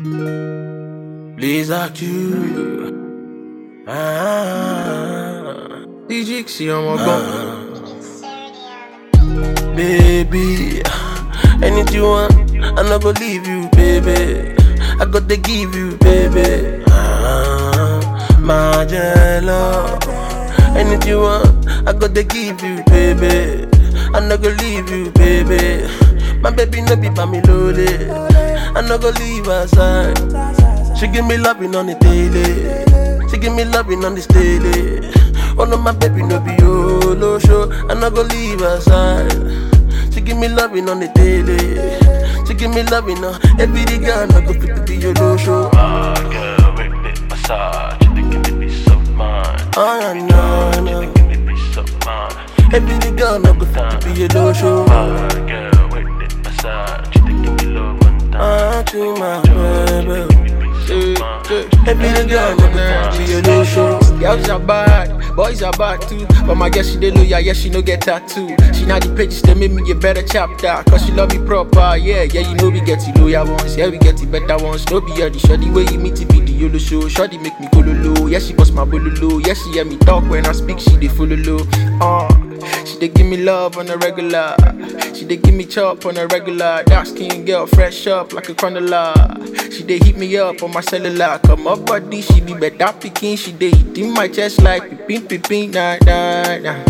Please act you. Ah, DJ see on my gun. Baby, anything you want, I not gonna leave you, baby. I got to give you, baby. Ah, my jello. Anything you want, I got to give you, baby. I not gonna leave you, baby. My baby no be by me loaded. I not gonna leave her side. She give me loving on the daily. She give me loving on the daily. Oh no, my baby no be yolo show. I not gonna leave her side. She give me loving on the daily. She give me loving on every day. Girl, I go fit to be yolo show. Ah, girl, with the massage, you think it be so mine. Oh yeah, no, You no. think it be so mine. Every day, girl, I go fit to be yolo show. Ah, girl, with the massage, you think it be love one time. Ah, to my You baby. think it be so mine. Every day, girl, I go fit to be yolo show. Girls are bad, boys are bad too. But my girl, she dey loyal, yeah, she no get tattoo. She not the pages, they make me a better chapter. Cause she love me proper, yeah, yeah, you know we get the loyal ones, yeah, we get the better ones. No be all the shoddy way you meet to be the YOLO show. Shoddy make me go low, yeah, she bust my bololo. Yeah, she hear me talk when I speak, she dey follow low. Uh, she dey give me love on a regular. She dey give me chop on a regular. Dark skin girl, fresh up like a condola. She dey hit me up on my cellular. Come up body, she be better picking. She dey hit in my chest like pipin pipin nah nah nah.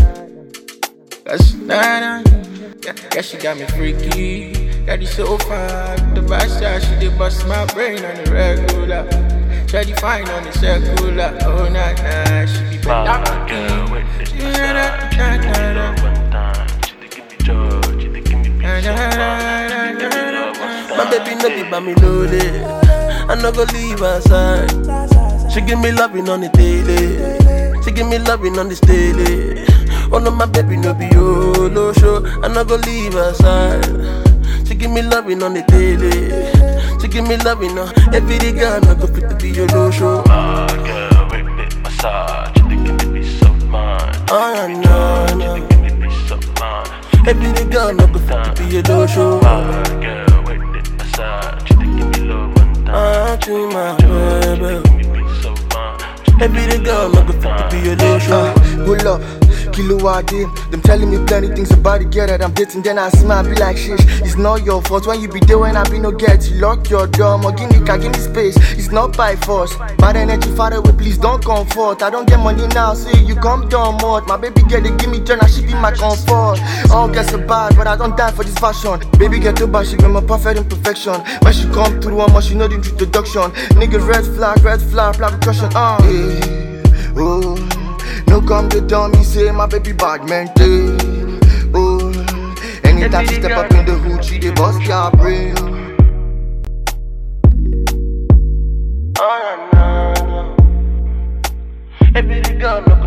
Cause nah nah. Yeah, yeah, she got me freaky. Got it so fine. The bad side, she dey bust my brain on the regular. Shawty fine on the circular. Oh nah nah, she be Ah, better girl, picking. with the Yeah, massage, nah, you think it be nah, love one time. You think it be George, you think it be nah, so nah, mine. nah, You think it be love one My time. baby no be by me loaded. I not gonna leave her side. She give me loving on the daily. She give me loving on the steady. Oh no, my baby no be yolo show. I not gonna leave her side. She give me loving on the daily. She give me loving on every day. Girl, I go fit to be yolo show. Ah, girl, with the massage, you think it be so mine. Oh yeah, no, You no. think it be so mine. Every day, girl, I go fit to be yolo show. Ah, girl, with the massage, you think it be love one time. Ah, to my baby. You think it be so mine. Every day, girl, I go fit to be yolo show. Pull up, kilo ID. Them telling me plenty things about the girl that I'm dating. Then I smile, be like, shish. It's not your fault when you be there when I be no get. You lock your door, more give me, car, give me space. It's not by force. Bad energy far away, please don't comfort. I don't get money now, so you come down more. My baby girl, they give me joy, now she be my comfort. All gets so bad, but I don't die for this fashion. Baby get too bad, she be my perfect imperfection. When she come through, one more, she know the introduction. Nigga, red flag, red flag, flag caution. Uh. Hey, oh. No come to tell me say my baby bad mental. Oh, anytime she step up in the hood, she dey bust your brain. Oh, yeah, no, no. Every day, girl, I go